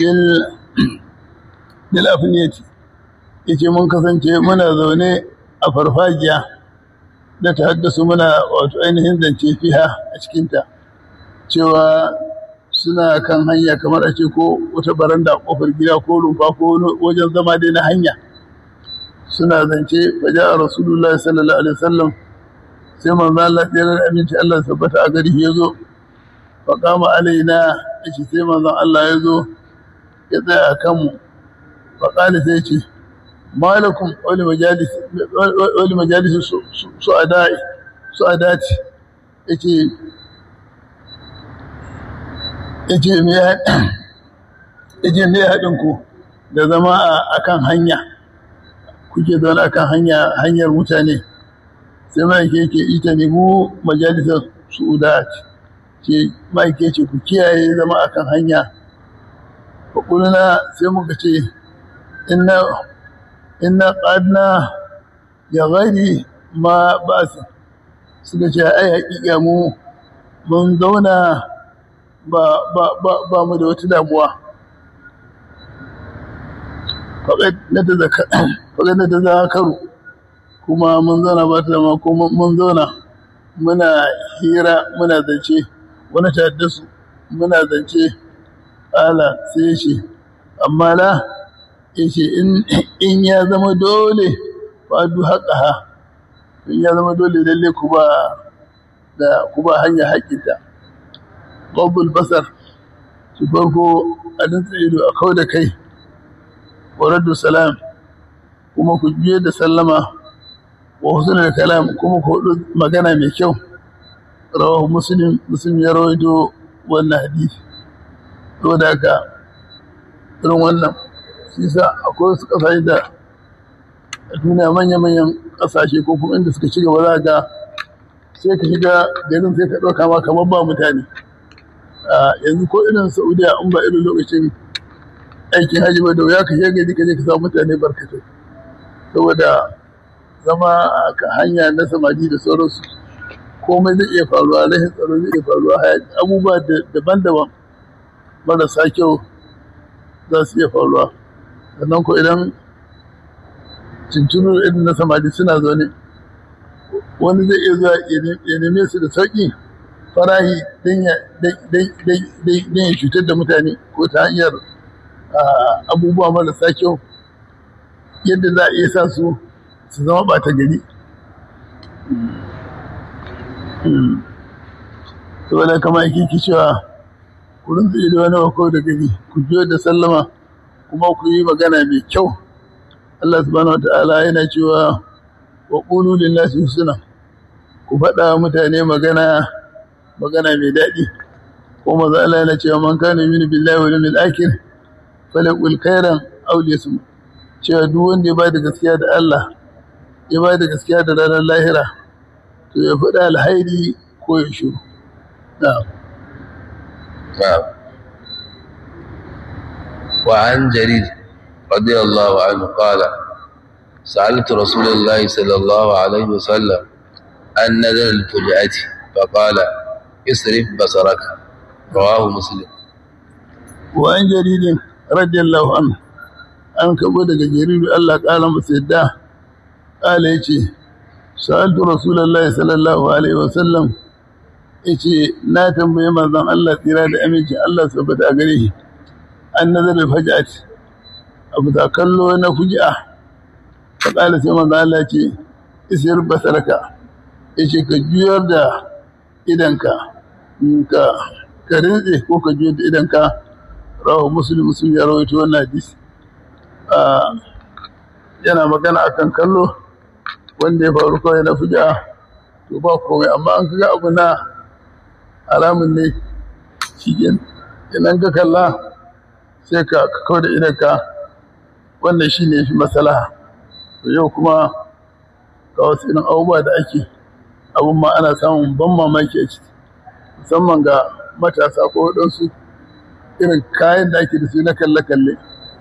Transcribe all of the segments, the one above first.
bil afniyati yace mun kasance muna zaune a farfajiya da ta haddasu muna wato ainihin zance fiha a cikinta cewa suna kan hanya kamar a ce ko wata baranda kofar gida ko rumfa ko wajen zama dai na hanya suna zance faja a rasulullahi sallallahu alaihi wasallam sai manzo Allah tsere da aminci Allah tabbata a gari ya zo fa kama alaina yace sai manzo Allah ya zo ya tsaya a kanmu fa qala sai ce malakum wali majalis wali majalis su adai su adati yace yace me yace me haɗin ku da zama a kan hanya kuke zaune a kan hanya hanyar mutane sai ma'aike yake ita ne mu majalisar su'udat ce ma'aike ce ku kiyaye zama a kan hanya faƙulina sai muka ce inna inna ƙadna ya gari ma ba su suka ce ai haƙiƙa mu mun zauna ba mu da wata damuwa faƙad na ta zakaru kuma mun zauna ba ta zama kuma mun zauna muna hira muna zance wani su muna zance ala sai ya ce amma la ya ce in ya zama dole fadu haƙa ha in ya zama dole lalle ku ba da ku ba hanya haƙinta ƙwabbul basar su farko a dantsa ido a kau da kai waraddu salam kuma ku juye da sallama wa husnul kalam kuma ku hudu magana mai kyau rawahu muslim muslim ya rawaito wannan hadisi to da haka irin wannan shi sa akwai wasu kasashe da a duniya manya-manyan kasashe ko kuma inda suka ci gaba za ga sai ka shiga garin sai ka ɗauka ma kamar ba mutane yanzu ko irin saudiya in ba irin lokacin aikin hajji ba da wuya ka shiga gari ka je ka samu mutane barkatai saboda zama a hanya na samadi da sauransu komai zai iya faruwa rashin tsaro zai iya faruwa abubuwa daban-daban marasa kyau za su iya faruwa sannan ko idan cincinu irin na samadi suna zaune wani zai iya zuwa ya neme su da sauƙi farahi don ya cutar da mutane ko ta hanyar abubuwa marasa kyau yadda za a iya sa su su zama ɓata gari saboda kama yake ki cewa ku rinsa ido wani wako da gari ku biyo da sallama kuma ku yi magana mai kyau Allah subhanahu wata'ala yana cewa wa qulu lillahi husna ku faɗa mutane magana magana mai daɗi ko maza Allah yana cewa man kana yu'minu billahi wal yawmil akhir falaqul khairan aw liyasmut cewa duk wanda ya bada gaskiya da Allah ya bada gaskiya da ranar lahira to ya faɗa alhairi ko ya shiru na'am نعم وعن جرير رضي الله عنه قال سألت رسول الله صلى الله عليه وسلم عن نذر الفجأة فقال اصرف بصرك رواه مسلم وعن جرير رضي الله عنه an kabo daga jariru Allah ƙara masa yadda ƙala ya ce sa'altu rasulallah sallallahu alaihi wasallam ya ce na tambaye manzon Allah tsira da aminci Allah saboda a gare shi an nazarin fajat abu da kallo na fuji'a ta ƙala sai manzon Allah ce isir basaraka ya ce ka juyar da idanka ka ka rinse ko ka juyar da idanka rawa musulmi musulmi ya rawaito wannan hadisi yana magana akan kallo wanda ya faru kawai na fuji'a to ba komai amma an kaga abu na haramun ne shi idan ka kalla sai ka kawo da idanka wannan shi ne fi masalaha to yau kuma ga wasu irin abubuwa da ake abun ma ana samun ban mamaki a ciki musamman ga matasa ko waɗansu irin kayan da ake da su na kalle-kalle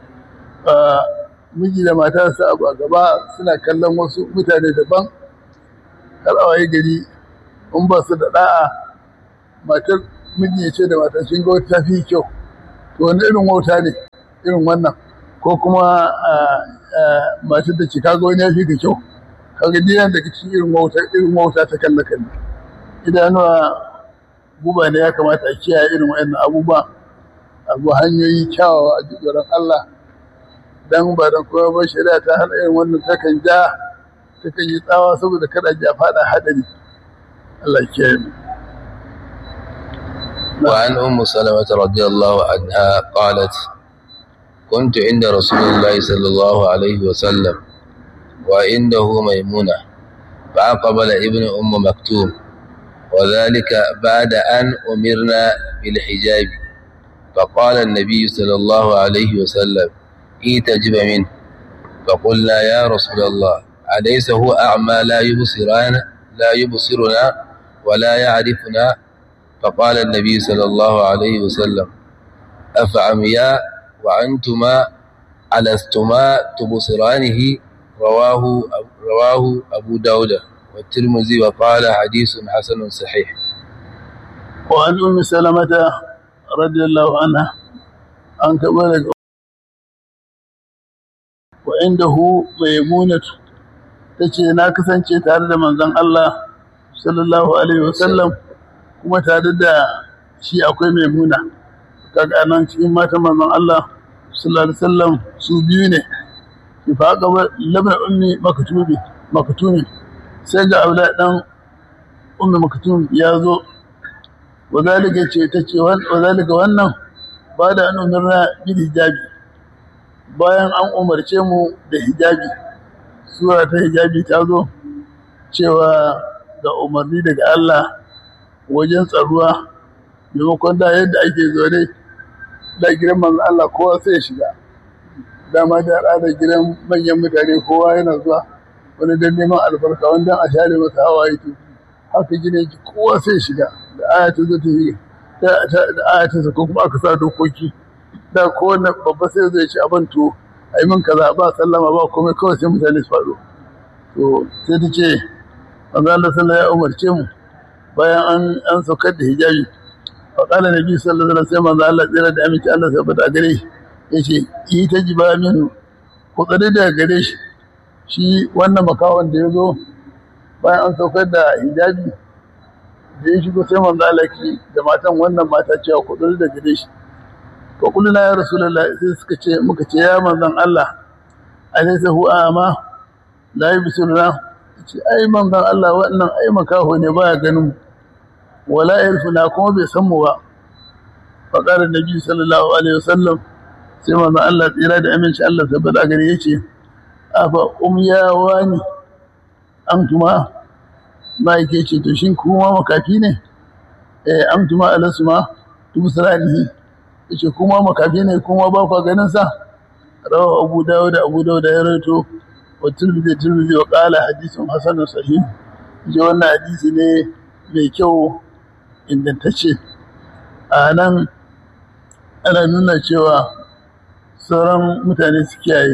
miji da mata su abu a gaba suna kallon wasu mutane daban har a waye gari in ba su da da'a matar miji ya ce da matar sun ga wata fi kyau to wani irin wauta ne irin wannan ko kuma matar da ce kaga wani ya fi ka kyau kaga diyan daga cikin irin wauta irin wauta ta kalle kalle idanuwa guba ne ya kamata a kiyaye irin wayannan abubuwa abu hanyoyi kyawawa a jikin Allah dan ba dan kowa ba shari'a ta hana irin wannan takan ja takan yi tsawa saboda kada ji a fada hadari Allah ya kiyaye mu وعن أم سلمة رضي الله عنها قالت كنت عند رسول الله صلى الله عليه وسلم وعنده ميمونة فأقبل ابن أم مكتوم وذلك بعد أن أمرنا بالحجاب فقال النبي صلى الله عليه وسلم إيتجب منه فقلنا يا رسول الله أليس هو أعمى لا يبصرنا لا يبصرنا ولا يعرفنا فقال النبي صلى الله عليه وسلم أفعمياء وأنتما ألستما تبصرانه رواه رواه أبو داود والترمذي وقال حديث حسن صحيح وعن أم سلمة رضي الله عنها أن كبرك وعنده ميمونة تشي ناكسن شي تارد من ذن الله صلى الله عليه وسلم kuma tare da shi akwai maimuna kaga nan cikin matan manzon Allah sallallahu alaihi wasallam su biyu ne ki fa ga labna ummi maktubi maktumi sai ga aula dan ummi maktum ya zo wadalika ce ta ce wadalika wannan ba da an umarna bil hijabi bayan an umarce mu da hijabi sura ta hijabi ta zo cewa ga umarni daga Allah wajen tsaruwa maimakon da yadda ake zaune da gidan manzo Allah kowa sai ya shiga dama da al'adar gidan manyan mutane kowa yana zuwa wani dan neman albarka wani dan a share masa hawaye to haka gidan ki kowa sai ya shiga da aya ta zo ta yi da aya ta sako kuma aka sa dokoki da kowane babba sai zai ci abin to a yi min kaza ba sallama ba komai kawai sai mutane su faɗo to sai ta ce manzo Allah sallallahu ya umarce mu bayan an an saukar da hijabi fa qala nabi sallallahu alaihi wasallam manzo Allah tsira da aminci Allah sai bada gare shi yace yi ta jiba minu ku tsare da gare shi shi wannan makawan da ya zo bayan an saukar da hijabi da ya shigo sai manzo Allah ki da matan wannan mata cewa ku tsare da gare shi fa kullu ya rasulullah sai suka ce muka ce ya manzon Allah alaysa huwa ama la yubsiruna ce ai manzon Allah wannan ai makaho ne baya ganin wala yarfuna kuma bai san mu ba fa qala nabi sallallahu alaihi wasallam sai manzon Allah tsira da aminci Allah tabbata gare yace afa umyawa ne antuma ma yake ce to shin kuma makafi ne eh antuma alasma tumsiranihi yace kuma makafi ne kuma ba ku ganin sa rawa abu dawud abu dawud ya rawaito والترمذي الترمذي وقال حديث حسن صحيح ji wannan hadisi ne mai kyau ingantacce a nan ana nuna cewa sauran mutane su kiyaye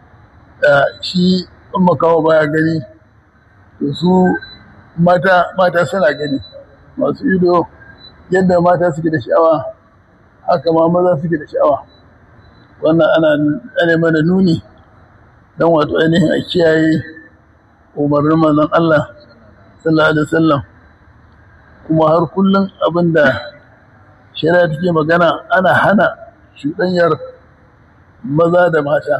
shi in makawa baya gani to su mata mata suna gani masu ido yadda mata suke da sha'awa haka ma maza suke da sha'awa wannan ana mana nuni don wato ainihin a kiyaye umarnin manzon Allah sallallahu alaihi wasallam kuma har kullum abinda shari'a take magana ana hana shuɗanyar maza da mata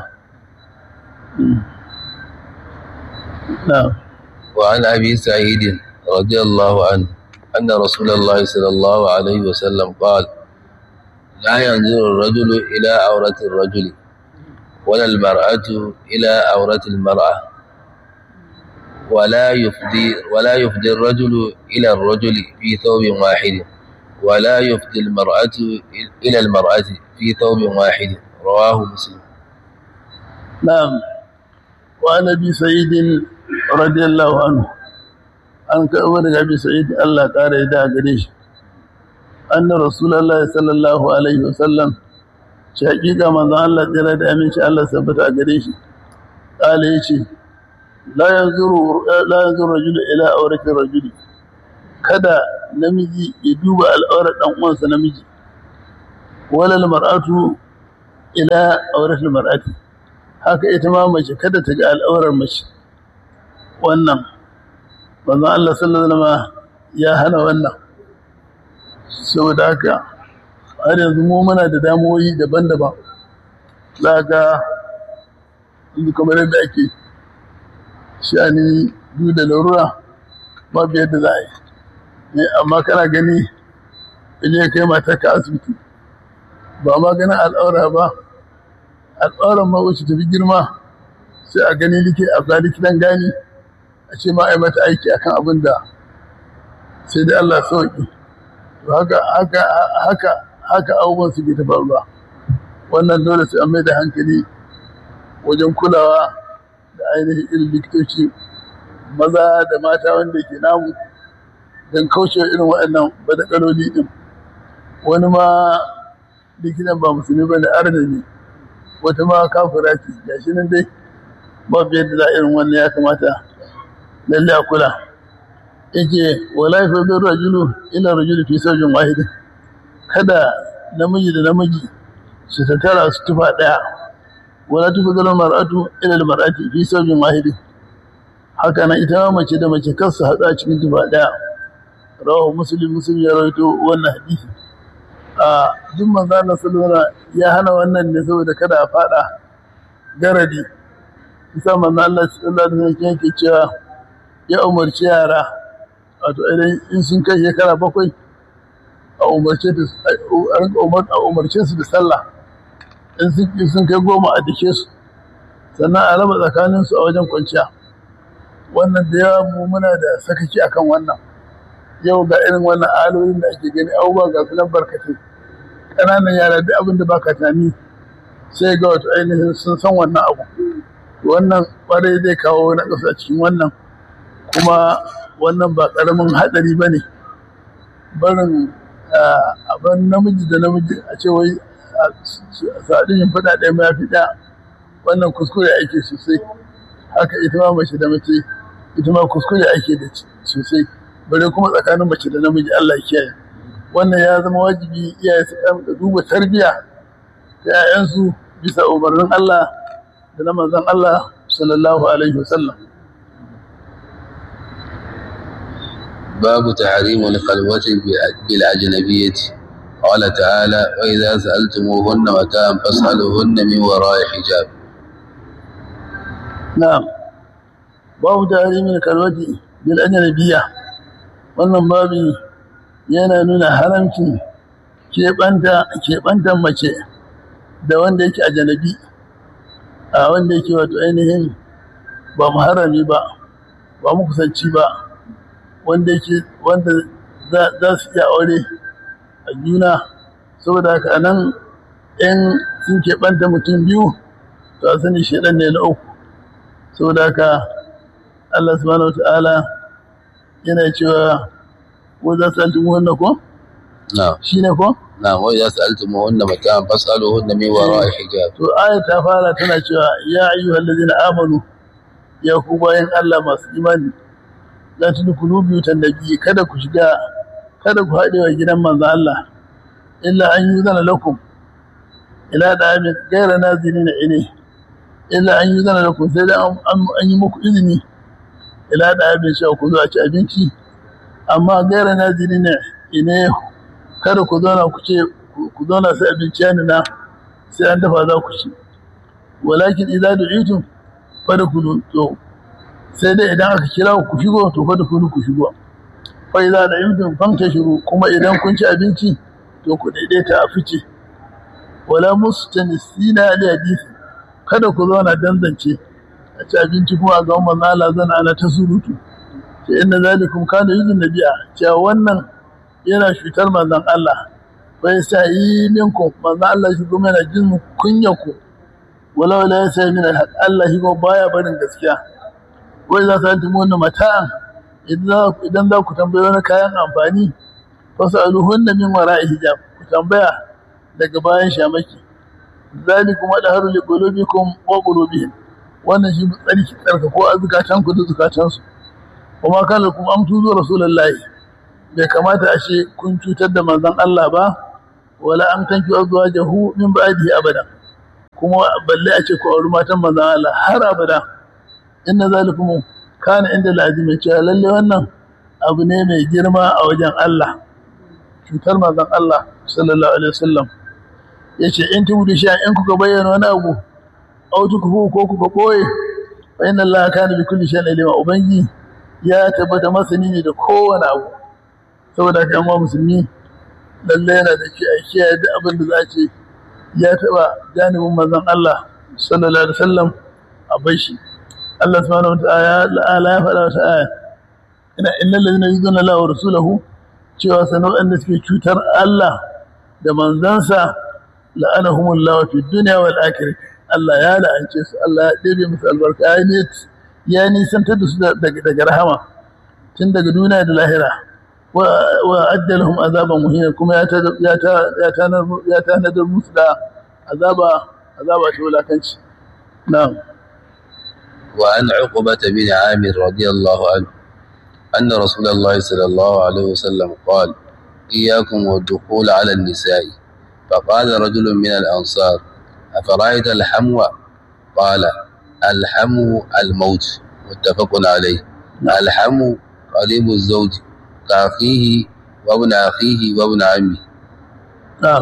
وعن أبي سعيد رضي الله عنه أن رسول الله صلى الله عليه وسلم قال لا ينظر الرجل إلى عورة الرجل ولا المرأة إلى عورة المرأة ولا يفدي ولا يفدي الرجل إلى الرجل في ثوب واحد ولا يفدي المرأة إلى المرأة في ثوب واحد رواه مسلم نعم وعن أبي سعيد رضي الله عنه أن كأمر أبي سعيد الله تعالى إذا قريش أن رسول الله صلى الله عليه وسلم shaƙiƙa manzon Allah tsira da aminci Allah sabbata a gare shi ƙala ya ce la yanzuru rajulu ila auratin rajuli kada namiji ya duba al'aurar ɗan uwansa namiji walal mar'atu ila auratul mar'ati haka ita ma mace kada ta ga al'aurar mace wannan manzon Allah sallallahu alaihi wasallam ya hana wannan saboda haka har yanzu mu muna da damuwoyi daban-daban za ga inda kamar yadda ake shani biyu da larura babu yadda za a yi amma kana gani ile kai mata ka asibiti ba ma ganin al'aura ba al'auran ma wacce tafi girma sai a gani like a ga likitan gani a ce ma a yi mata aiki akan abin da sai dai Allah sauki to haka haka haka haka abubuwan su ke ta faruwa wannan dole sai an mai da hankali wajen kulawa da ainihin irin likitoci maza da mata wanda ke namu don kauce irin waɗannan badakaloli ɗin wani ma likitan ba musulmi ba da arna ne wata ma kafira ce ga shi nan dai babu yadda za irin wannan ya kamata lalle a kula yake wala fa bi rajulu ila rajulu fi sawjin wahidin kada namiji da namiji su tattara su tufa daya wala tufa zal mar'atu ila al mar'ati fi sawjin wahidin haka nan ita mace da mace kar su haɗu a cikin tufa daya rawahu muslim muslim ya rawaito wannan hadisi a duk manzo Allah sallallahu ya hana wannan ne saboda kada a fada garadi isa manzo Allah sallallahu alaihi wasallam yake cewa ya umarci yara wato idan in sun kai shekara bakwai a umarce a umarce su da sallah in sun kai goma a dake su sannan a raba tsakanin su a wajen kwanciya wannan da yawa mu muna da sakaki akan wannan yau ga irin wannan alolin da ake gani abubuwa ga su nan barkatai ƙananan yara duk abin da baka tunani sai ga wato ainihin sun san wannan abu wannan ƙwarai zai kawo na ƙasa cikin wannan kuma wannan ba ƙaramin haɗari ba ne barin abin namiji da namiji a ce wai sadin yin faɗa ɗaya ma fi ɗaya wannan kuskure ake sosai haka ita ma mace da mace ita ma kuskure ake da sosai bare kuma tsakanin mace da namiji Allah ya kiyaye wannan ya zama wajibi iyaye su ɗan duba tarbiyya ta 'ya'yansu bisa umarnin Allah da na manzon Allah sallallahu alaihi wasallam باب تحريم الخلوة بالأجنبية قال تعالى وإذا سألتموهن متاعا فاسألوهن من وراء حجاب نعم باب تحريم الخلوة بالأجنبية wannan babi yana nuna haramcin keɓantar mace da wanda yake a janabi a wanda yake wato ainihin ba muharrami ba ba kusanci ba wanda yake wanda za su iya aure a juna saboda haka nan in sun keɓanta mutum biyu to a sani shaɗan ne na uku saboda haka Allah subhanahu wa ta'ala yana cewa ko za su altumu wannan ko? shi ne ko? na wai za su altumu wannan mata fasalo wannan mai wara a hijab to ayat ta fara tana cewa ya ayyuhal ladina amanu ya ku bayan Allah masu imani la tudkhulu buyutan nabi kada ku shiga kada ku haɗe wa gidan manzo Allah illa an yuzana lakum ila da amin gaira nazirina ile illa an yuzana lakum sai da an yi muku izini ila da abin sha ku zo a ci abinci amma gaira nazirina ine kada ku zauna ku ce ku zauna sai abinci ya nuna sai an dafa za ku ci walakin idza du'itum fadkhulu to sai dai idan aka kira ku shigo to fadkhulu ku shigo fa idza da'imtum fantashiru kuma idan kun ci abinci to ku daidaita a fice wala mustanisina li hadisi kada ku zauna danzance a ci abinci kuma a ga manzo Allah zan ana ta surutu sai inna zalikum kana yuzun nabiya cewa wannan yana cutar manzon Allah bai sa yi minku manzon Allah shi kuma yana jin kunya ku wala wala ya sai min alhaq Allah shi kuma baya barin gaskiya wai za su tumu wannan mata'an idan za ku tambaye wani kayan amfani fasaluhunna min wara'i hijab ku tambaya daga bayan shamaki zalikum adharu li qulubikum wa qulubihim wannan shi tsarki tsarka ko azukatan ku da zukatan su kuma kana kuma an tuzo rasulullahi bai kamata a ce kun cutar da manzon Allah ba wala an tanki azwajahu min ba'dihi abada kuma balle a ce ku auri matan manzon Allah har abada inna zalikum kana inda lazimi cewa lalle wannan abu ne mai girma a wajen Allah cutar manzon Allah sallallahu alaihi wasallam yace in tubudu sha in kuka bayyana wani abu au tukufu ko kuka boye fa inna Allah kana bi kulli shay'in alima ubangi ya tabbata masani ne da kowane abu saboda kan wa musulmi lalle yana da ke aiki da abin da za ce ya taba janibin manzon Allah sallallahu alaihi wasallam a bashi Allah subhanahu wataala ya faɗa wata aya ina innal ladina yuzuna Allah wa rasulahu cewa sanan wanda suke cutar Allah da manzansa la'anahumullahu fid dunya wal akhirah Allah ya la'ance su Allah ya ɗebe musu albarka ya ne ya nisantar da su daga rahama tun daga duniya da lahira wa addalahum azaban muhina kuma ya ya tanadar musu da azaba azaba ta wulakanci na'am وعن عقبة بن عامر رضي الله عنه أن رسول الله صلى الله عليه وسلم قال إياكم والدخول على النساء فقال رجل من الأنصار أفرأيت الحمو قال الحمو الموت متفق عليه الحمو قريب الزوج كأخيه وابن أخيه وابن عمه نعم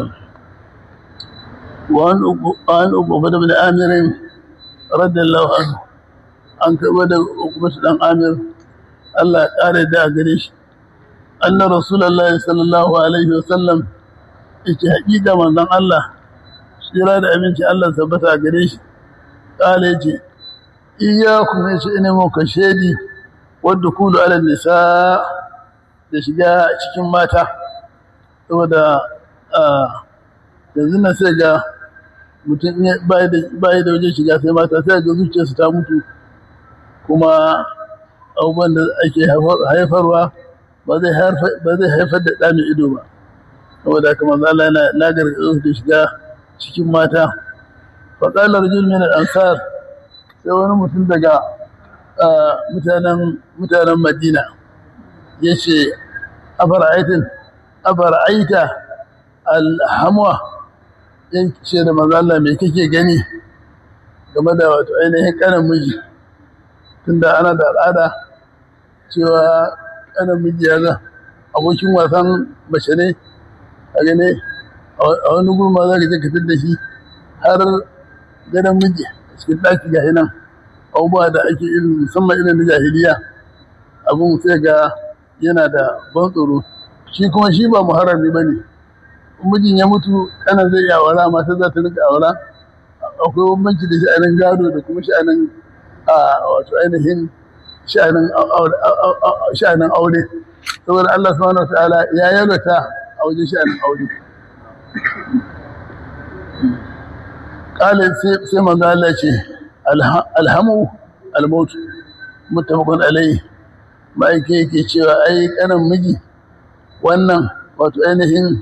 وعن عن عقبة بن عامر رضي الله عنه an karɓar da hukumatu ɗan amir Allah ya ƙara da a gare shi anna rasulallah sallallahu alaihi wasallam yake haƙiƙa manzon Allah tsira da abinci Allah tabbata a gare shi ƙala yace iyyakum yace ina muka shedi wadda kulu ala nisa da shiga cikin mata saboda yanzu na sai ga mutum bai da wajen shiga sai mata sai ga zuciyarsu ta mutu kuma abubuwan da ake haifarwa ba zai haifar da ɗa mai ido ba saboda haka manzo Allah yana na gargaɗo da shiga cikin mata faƙalar rajul min al-ansar sai wani mutum daga mutanen mutanen Madina yace afara'aitin afara'aita al-hamwa yace da manzo Allah me kake gani game da wato ainihin kanan miji tunda ana da al'ada cewa kanan miji ya za abokin wasan mace ne a gane a wani gurma za ka je ka da shi har gadon miji a cikin ɗaki ga nan abubuwa da ake irin musamman irin na jahiliya abin sai ga yana da ban tsoro shi kuma shi ba muharrami ba ne mijin ya mutu kana zai iya aura mata za ta rika aura akwai bambanci da sha'anin gado da kuma sha'anin wato ainihin sha'anin aure saboda Allah subhanahu wa ta'ala ya yalwata a wajen sha'anin aure ƙalin sai manzo Allah ce alhamu almautu muttafaqun alai ma'aike yake cewa ai kanan miji wannan wato ainihin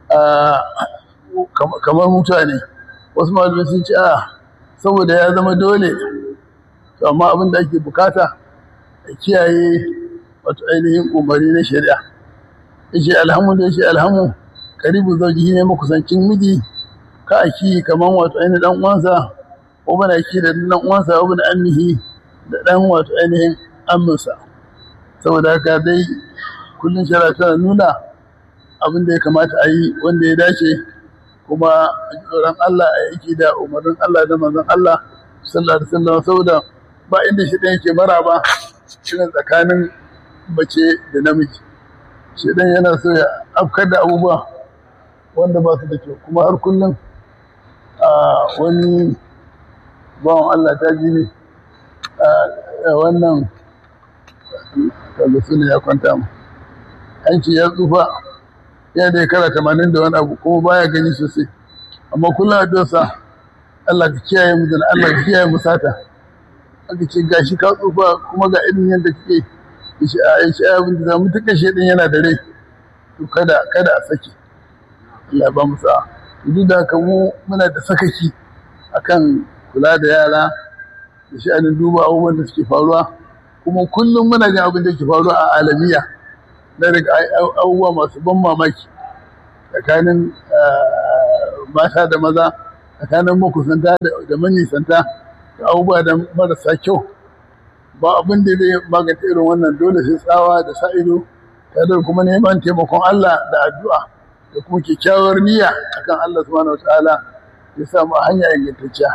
kamar mutuwa ne wasu malamai sun ce a saboda ya zama dole to amma abin da ake bukata a kiyaye wato ainihin umarni na shari'a yace alhamu da yace alhamu karibu zaujihi ne makusancin miji ka aki kaman wato ainihin dan uwansa ko bana ki da dan uwansa ko bana ammihi da dan wato ainihin amminsa saboda haka dai kullun shari'a tana nuna abin da ya kamata a yi wanda ya dace kuma tsoron Allah a yake da umarnin Allah da manzon Allah sallallahu alaihi wasallam saboda ba inda shi ɗan yake mara ba shirin tsakanin mace da namiji shi ɗan yana so ya afkar da abubuwa wanda ba su da kyau kuma har kullum a wani bawan Allah ta ji ne a wannan kaga suna ya kwanta mu an ce ya tsufa ya da kara tamanin da wani abu kuma baya gani sosai amma kullum a dosa Allah ka kiyaye mu da Allah ka kiyaye mu sata aka ce gashi ka tsufa kuma ga irin yadda kake shi a shi abin da zamu tuka shi din yana da rai to kada kada a saki Allah ba mu sa duk da haka mu muna da sakaki akan kula da yara da sha'anin duba abubuwan da suke faruwa kuma kullum muna jin abin da ke faruwa a alamiya na daga abubuwa masu ban mamaki tsakanin mata da maza tsakanin makusanta da manisanta da abubuwa da marasa kyau ba abin da zai magance irin wannan dole sai tsawa da sa ido tare da kuma neman taimakon Allah da addu'a da kuma kyakkyawar niyya akan Allah subhanahu wataala ya samu hanya ingantacciya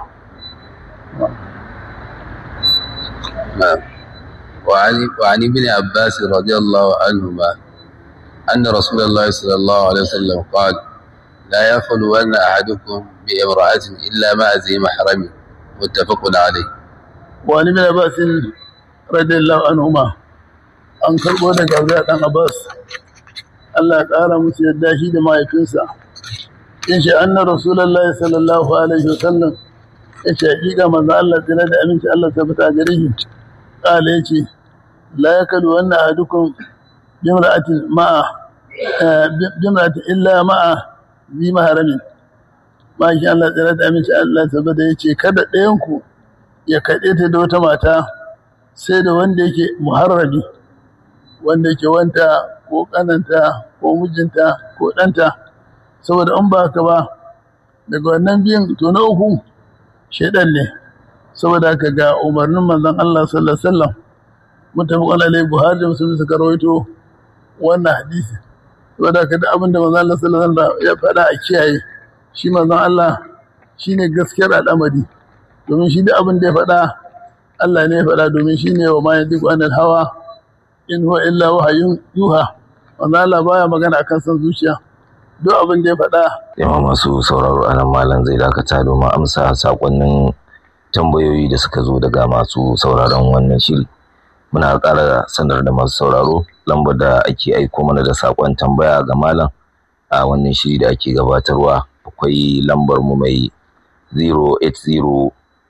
وعن وعن ابن عباس رضي الله عنهما أن رسول الله صلى الله عليه وسلم قال لا يخلون أحدكم بامرأة إلا مع ذي محرم متفق عليه وعن ابن عباس رضي الله عنهما an karɓo daga Abdullah dan Abbas Allah ya ƙara musu yadda shi da mahaifinsa in shi anna rasulullahi sallallahu alaihi wasallam ya ce hakika manzo Allah tsira da aminci Allah ta fita gare shi qala yace la yakadu wanna ahadukum bimra'atin ma'a bimra'atin illa ma'a bi maharamin ma shi Allah tsira da aminci Allah ta fita yace kada ɗayan ku ya kaɗe ta da wata mata sai da wanda yake muharrami wanda yake wanta ko kananta ko mijinta ko ɗanta saboda in ba haka ba daga wannan biyan to na uku shaidan ne saboda haka ga umarnin manzon Allah sallallahu alaihi wasallam mutafaqan alaihi buhari da muslim suka rawaito wannan hadisi saboda haka duk abin da manzon Allah sallallahu alaihi wasallam ya faɗa a kiyaye shi manzon Allah shine gaskiyar al'amari domin shi duk abin da ya faɗa Allah ne ya faɗa domin shine wa ma yadiku anil hawa in huwa illa wahayun yuha wanda Allah baya magana akan san zuciya duk abin da ya faɗa yawa masu sauraro anan malam zai dakata domin amsa sakonnin tambayoyi da suka zo daga masu sauraron wannan shiri muna ƙara sanar da masu sauraro lambar da ake aiko mana da sakon tambaya ga malam a wannan shiri da ake gabatarwa akwai lambar mu mai 080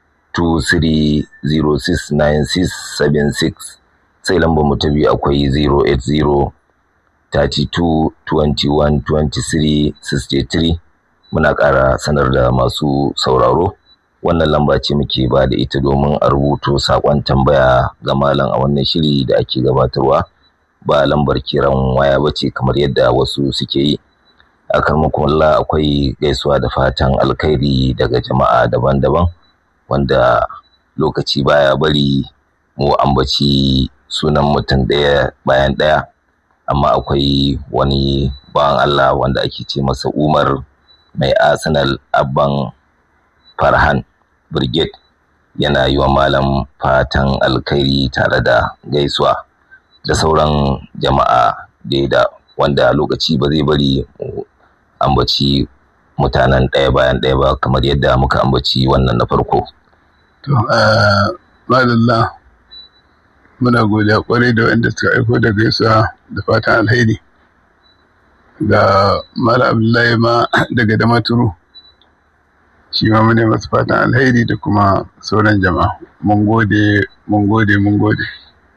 23069676 sai lambar mu ta biyu akwai 080 32 21 23 63 muna ƙara sanar da masu sauraro wannan lamba ce muke ba da ita domin a rubuto saƙon tambaya ga malam a wannan shiri da ake gabatarwa ba lambar kiran waya ba ce kamar yadda wasu suke yi a karmakonla akwai gaisuwa da fatan alkhairi daga jama'a daban-daban wanda lokaci baya bari mu ambaci sunan mutum ɗaya bayan ɗaya amma akwai wani bawan Allah wanda ake ce masa Umar mai Arsenal abban Farhan Brigade yana yi wa malam fatan alkhairi tare da gaisuwa da sauran jama'a da wanda lokaci ba zai bari ambaci mutanen ɗaya bayan ɗaya ba kamar yadda muka ambaci wannan na farko. To, madalla muna godiya kwarai da wanda suka aiko da gaisuwa da fatan alheri ga Mala Abdullahi ma daga Damaturu shi ma mune masu fatan alheri da kuma sauran jama'a mun gode mun gode mun gode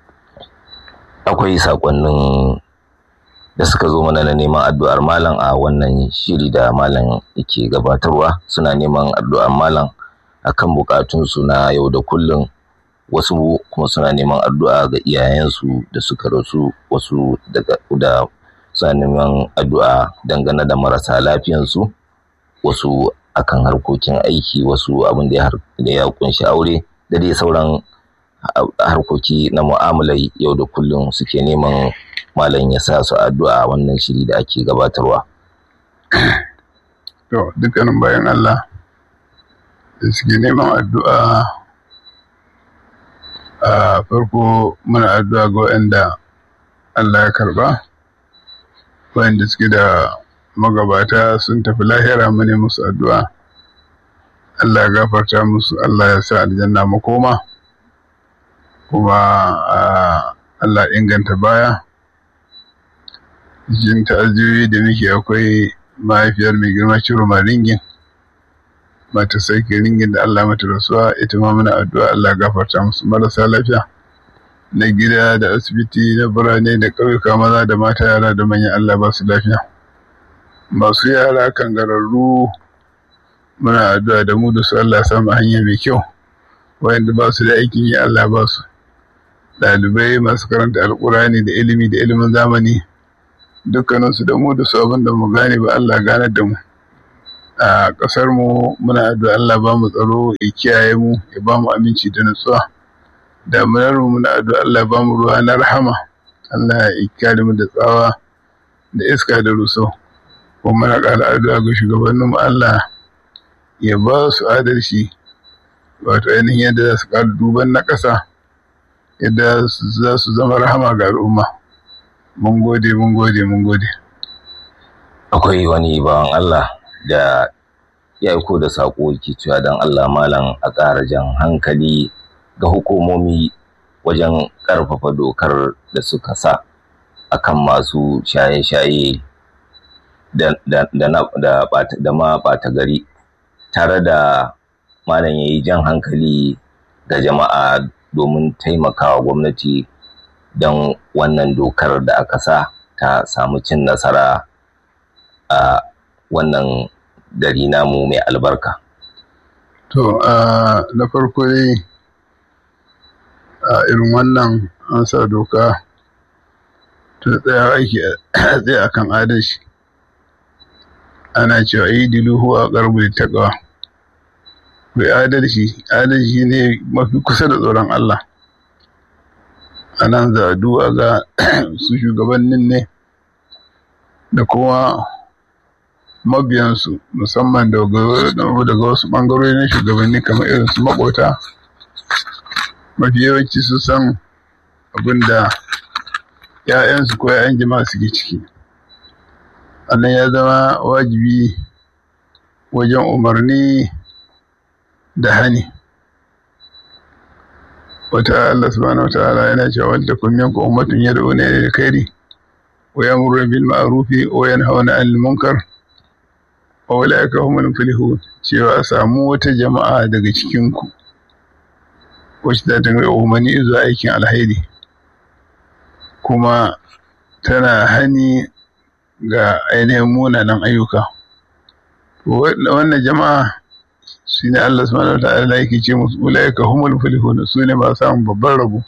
akwai sakonnin da suka zo mana na neman addu'ar malam a wannan shiri da malam yake gabatarwa suna neman addu'ar malam akan bukatunsu na yau da kullum wasu kuma suna neman addu'a ga iyayensu da suka rasu wasu daga da suna neman addu'a dangane da marasa lafiyansu wasu akan harkokin aiki wasu abin da ya kunshi aure da dai sauran harkoki na mu'amalai yau da kullum suke neman malam ya sa su addu'a wannan shiri da ake gabatarwa. To, dukkanin bayan Allah da suke neman addu'a a farko muna addu'a ga waɗanda Allah ya karba, waɗanda suke da magabata sun tafi lahira mu ne musu addu'a. Allah ya gafarta musu, Allah ya sa aljanna makoma, kuma Allah inganta baya. Jin ta'aziyoyi da muke akwai mahaifiyar mai girma ciro ringin mata sarki ringin da Allah mata rasuwa ita ma muna addu'a Allah gafarta musu marasa lafiya na gida da asibiti na birane da ƙauyuka maza da mata yara da manyan Allah ba su lafiya masu yara kangararru muna addu'a da mu da su Allah samu hanya mai kyau wayanda ba su da aikin yi Allah ba su ɗalibai masu karanta alƙurani da ilimi da ilimin zamani dukkaninsu da mu da su abin da mu gane ba Allah ganar da mu a ƙasar mu muna addu'a Allah ba mu tsaro ya kiyaye mu ya ba mu aminci da nutsuwa damunar mu muna addu'a Allah ba mu ruwa na rahama Allah ya kare mu da tsawa da iska da ruso kuma muna ƙara addu'a ga shugabannin mu Allah ya ba su adalci wato ainihin yadda za su ƙara duban na ƙasa yadda za su zama rahama ga al'umma mun gode mun gode mun gode akwai wani bawan Allah da ya aiko da saƙo yake cewa don Allah malam a ƙara jan hankali ga hukumomi wajen ƙarfafa dokar da suka sa akan masu shaye-shaye da ma ɓata gari tare da malam ya yi jan hankali ga jama'a domin taimakawa gwamnati don wannan dokar da aka sa ta samu cin nasara a wannan gari namu mai albarka. To, na farko dai a irin wannan an sa doka ta tsaya aiki tsaye akan adalci. Ana cewa yi diluhu a ƙarfi taƙawa. Kai adalci, adalci ne mafi kusa da tsoron Allah. A nan za a duwa ga su shugabannin ne da kuma mabiyansu musamman daga wasu ɓangarori na shugabanni kamar irin su makota mafi yawanci su san abin da ‘ya'yansu ko ‘ya'yan jama'a suke ciki annan ya zama wajibi wajen umarni da hani wata Allah subhanahu wa ta'ala yana cewa wadda kun yanku ummatun yad'una ila alkhairi wa yamuruna bil ma'rufi wa yanhauna 'anil munkar wa ulaika humul muflihun cewa a samu wata jama'a daga cikin ku wacce za ta ga umarni zuwa aikin alheri kuma tana hani ga ainihin munanan ayyuka wannan jama'a shi ne Allah subhanahu wa ta'ala yake ce musu ulaika humul muflihun su ne ba samun babban rabo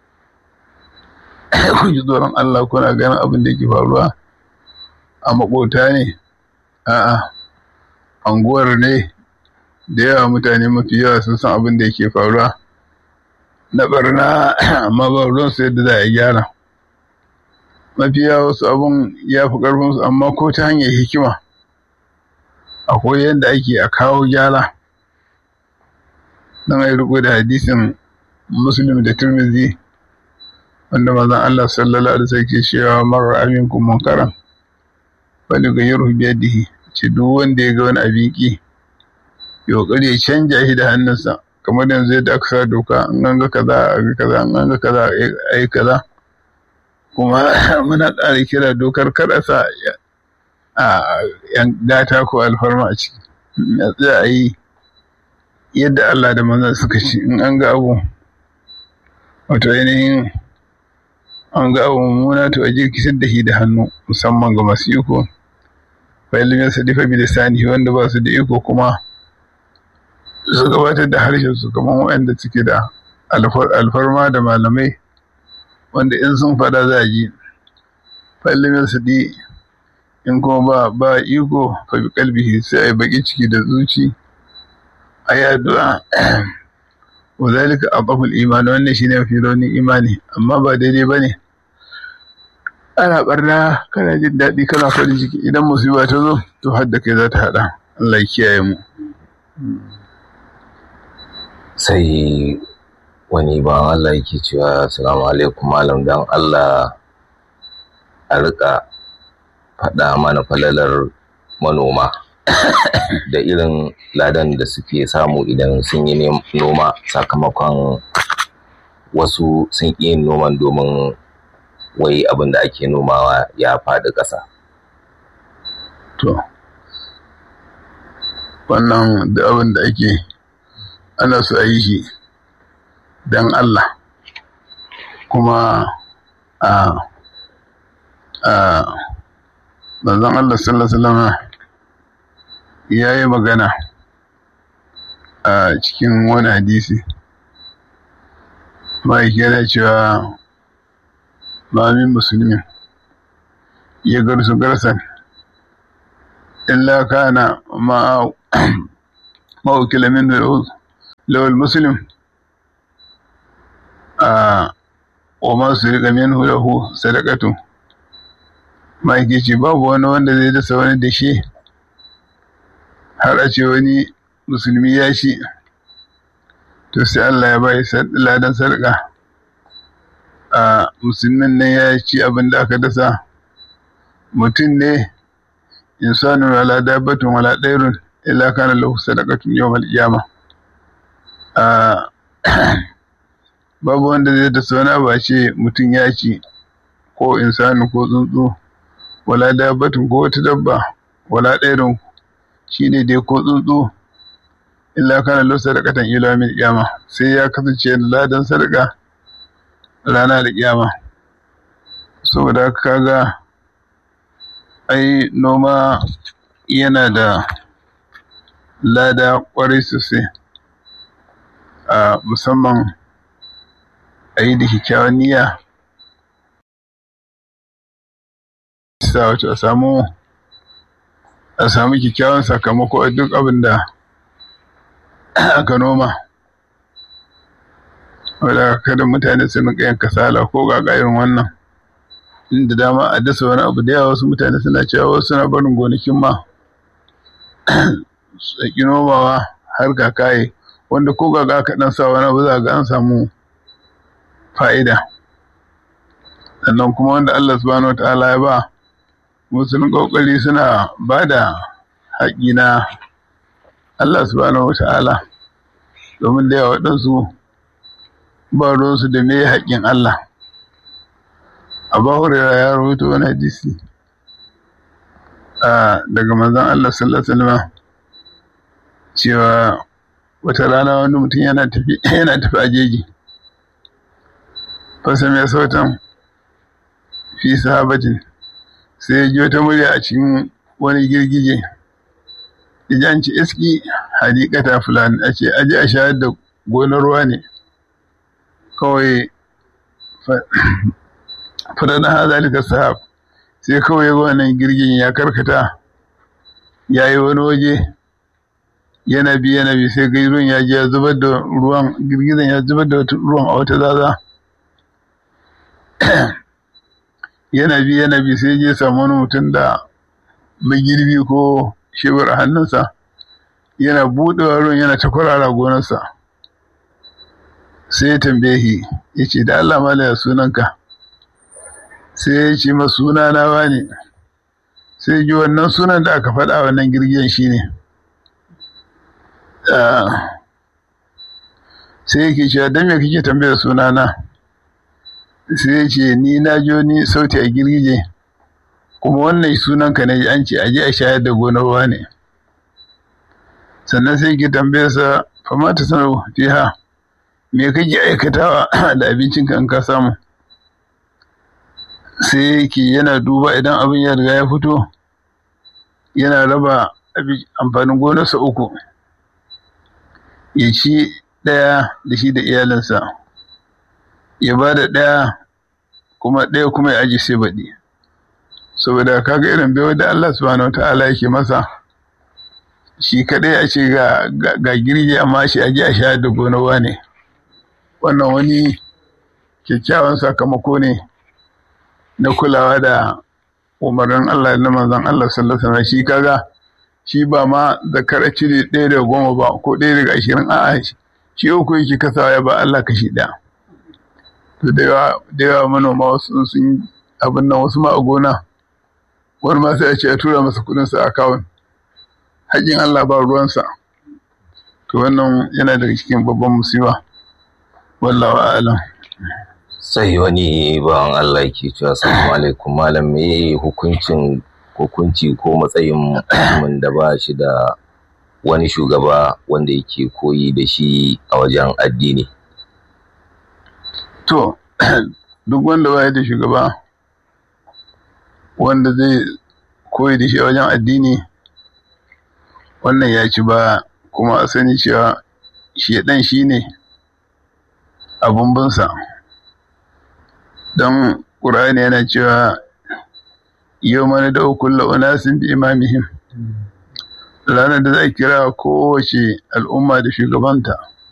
ku ji tsoron Allah kuna ganin abin da yake faruwa a makota ne a'a anguwar ne da yawa mutane mafi yawa sun san abin da yake faruwa na barna amma ba ruwan su yadda za a gyara mafi yawa wasu abun ya fi karfin su amma ko ta hanyar hikima akwai yadda ake a kawo gyara don a yi riko da hadisin muslim da turmizi wanda mazan Allah sallallahu alaihi wasallam ke cewa marar aminku munkaran wani ga yaro biyadihi ce duk wanda ya ga wani abin ki ya kokari ya canja shi da hannunsa kamar yanzu yadda aka sa doka an ganga kaza a ga kaza an ganga kaza a yi kaza kuma muna ƙara kira dokar kada sa a yan gata ko alfarma a ciki a tsaya a yi yadda Allah da manzan suka ci in an ga abu wato ainihin an ga abu mummuna to a jirkitar da shi da hannu musamman ga masu iko fa ilimin su difa bi lisani wanda ba su da iko kuma su gabatar da harshen su kamar waɗanda suke da alfarma da malamai wanda in sun fada za a ji fa ilimin su di in kuma ba ba iko fa bi kalbihi sai a yi baki ciki da zuci a yi addu'a wa zalika aqaful iman wannan shine mafi raunin imani amma ba daidai bane ana barna kana jin daɗi kana farin ciki idan musiba ta zo to har da kai za ta haɗa Allah ya kiyaye mu sai wani ba Allah yake cewa assalamu alaikum malam dan Allah a rika faɗa mana falalar manoma da irin ladan da suke samu idan sun yi noma sakamakon wasu sun ƙi yin noman domin wai abin da ake nomawa ya faɗi ƙasa. To, wannan da abin da ake ana so a yi shi don Allah kuma a a manzon Allah sallallahu alaihi wasallam ya yi magana a cikin wani hadisi ma'aiki yana cewa mamin musulmin ya garsu garsan illa kana ma ma ukila min lawal muslim a wa ma su riƙa min lahu sadaqatu ma yake ce babu wani wanda zai dasa wani da shi har a ce wani musulmi ya shi to sai Allah ya bai ladan sarƙa a musulmin nan ya ci abin da aka dasa mutum ne insanun wala dabbatun wala ɗairun illa kana lahu sadaqatun yawmal qiyama a babu wanda zai dasa wani abu a ce mutum ya ci ko insanu ko tsuntsu wala dabbatun ko wata dabba wala ɗairun shine dai ko tsuntsu illa kana lahu sadaqatan ila min qiyama sai ya kasance ladan sadaka rana da kiyama saboda kaga ai noma yana da lada kwarai sosai a musamman a yi da kyakkyawan niyya sa wato a samu a samu kyakkyawan sakamako a duk abin da aka noma wadda kada mutane su rinka yin kasala ko ga irin wannan inda dama a dasa wani abu da yawa wasu mutane suna cewa wasu suna barin gonakin ma su nomawa har kakaye wanda ko ga aka dan sa wani abu za ga an samu fa'ida sannan kuma wanda Allah subhanahu wataala ya ba musulun kokari suna ba da haƙi na Allah subhanahu wataala domin da yawa waɗansu ba ruwansu da me haƙƙin Allah Abu Hurairah ya rawaito wani hadisi daga manzon Allah sallallahu alaihi wasallam cewa wata rana wani mutum yana tafi yana tafi a jeji fasa mai sautan fi sahabatin sai ya ji wata murya a cikin wani girgije ya an ci iski hadikata fulani a ce aji a shayar da gonar ruwa ne kawai fadadan hazalika sahab sai kawai ga wannan girgin ya karkata ya yi wani waje yana bi yana bi sai ruwan ya je ya zubar da ruwan girgizan ya zubar da ruwan a wata zaza yana bi yana bi sai je samu wani mutum da magirbi ko shebur a hannunsa yana buɗewa ruwan yana ta kwarara gonarsa sai ya tambaye shi ya ce da Allah malaya sunanka sai ya ce ma suna na wani sai ji wannan sunan da aka faɗa wannan girgiyan shi ne sai yake cewa don me kake tambayar sunana sai ya ce ni na jo ni sauti a girgije kuma wannan sunanka ne an ce aje a shayar da gonar ne sannan sai ke tambayar sa fama ta sanar fiha me kake aikatawa da abincinka in ka samu sai yake yana duba idan abin ya riga ya fito yana raba amfanin gonarsa uku ya ci ɗaya da shi da iyalinsa ya ba da ɗaya kuma ɗaya kuma ya aji sai baɗi saboda kaga irin bai da Allah subhanahu ta'ala yake masa shi kaɗai a ce ga girgi amma shi aji a sha da gonawa ne wannan wani kyakkyawan sakamako ne na kulawa da umarnin Allah da manzon Allah sallallahu alaihi wasallam shi kaga shi ba ma zakar cire ɗaya daga goma ba ko ɗaya daga ashirin a'a shi uku yake kasawa ya ba Allah kashi ɗaya to da yawa manoma wasu sun abin nan wasu ma a gona wani ma sai a ce a tura masa kuɗin sa akawun haƙin Allah ba ruwansa to wannan yana daga cikin babban musiba wallahu a'lam sai wani bawan Allah ke cewa assalamu alaikum malam me hukuncin hukunci ko matsayin mutumin da ba shi da wani shugaba wanda yake koyi da shi a wajen addini to duk wanda ba da shugaba wanda zai koyi da shi a wajen addini wannan ya ci ba kuma a sani cewa shi dan shi ne abun binsa don ƙur'ani yana cewa yau mana da kulla unasin bi imamihim ranar da zai kira kowace al'umma da shugabanta